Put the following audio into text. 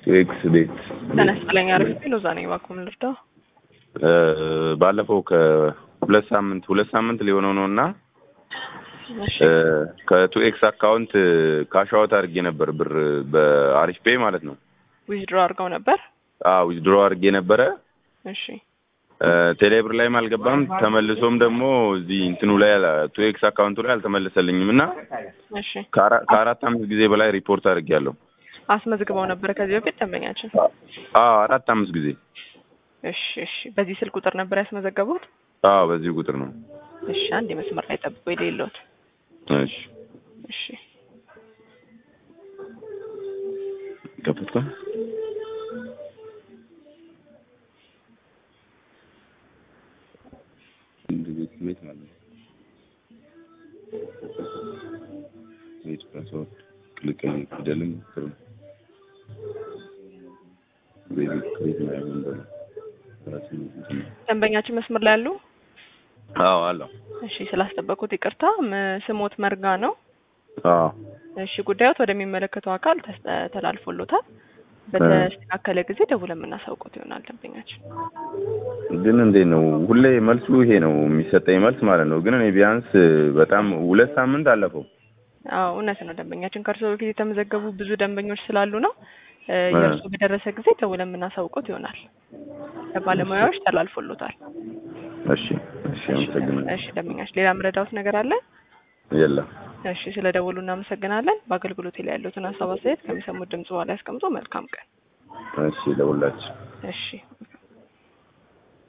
ኤክስ ቤት ተነስጥለኛ አሪፍ ሎዛ ነኝ። እባክዎን ልርዳው? እ ባለፈው ከሁለት ሳምንት ሁለት ሳምንት ሊሆነው ነው እና እሺ እ ከቱ ኤክስ አካውንት ካሻወት አድርጌ ነበር ብር በአሪፍ ፔይ ማለት ነው። ዊዝድሮ አድርገው ነበር። አዎ ዊዝድሮ አድርጌ ነበረ። እሺ እ ቴሌብር ላይም አልገባም። ተመልሶም ደግሞ እዚህ እንትኑ ላይ ቱ ኤክስ አካውንቱ ላይ አልተመለሰልኝም እና እሺ ከአራ- ከአራት አምስት ጊዜ በላይ ሪፖርት አድርጌያለሁ። አስመዝግበው ነበር ከዚህ በፊት ደንበኛችን። አዎ አራት አምስት ጊዜ። እሺ እሺ በዚህ ስልክ ቁጥር ነበር ያስመዘገቡት? አዎ በዚህ ቁጥር ነው። እሺ አንድ የመስመር ላይ ጠብቆ የሌለዎት። እሺ እሺ ከፈትኩ። ቤት ቤት ማለት ነው። ቤት ፓስወርድ ክሊክ ፊደልም ጥሩ ቤት ቤት ማለት ነው። ራሴ እንትን ነው። ደንበኛችን መስመር ላይ አሉ? አዎ አለው። እሺ ስላስጠበቁት ይቅርታ። ም- ስሞት መርጋ ነው። አዎ እሺ ጉዳዮት ወደሚመለከተው አካል ተስ- ተላልፎሎታል። በተስተካከለ ጊዜ ደውለን የምናሳውቁት ይሆናል ደንበኛችን። ግን እንዴት ነው ሁሌ መልሱ ይሄ ነው የሚሰጠኝ መልስ ማለት ነው። ግን እኔ ቢያንስ በጣም ሁለት ሳምንት አለፈው። አዎ እውነት ነው ደንበኛችን። ከእርስዎ በፊት የተመዘገቡ ብዙ ደንበኞች ስላሉ ነው። እ የእርስዎ በደረሰ ጊዜ ደውለን የምናሳውቁት ይሆናል። ለባለሙያዎች ተላልፎሎታል። እሺ እሺ፣ አመሰግናለሁ። እሺ ደንበኛችን፣ ሌላ ምረዳውት ነገር አለ? የለም። እሺ ስለ ደወሉ እናመሰግናለን። በአገልግሎት ላይ ያሉትን ሀሳብ አስተያየት ከሚሰሙት ድምጽ በኋላ ያስቀምጡ። መልካም ቀን። እሺ ለሁላችን እሺ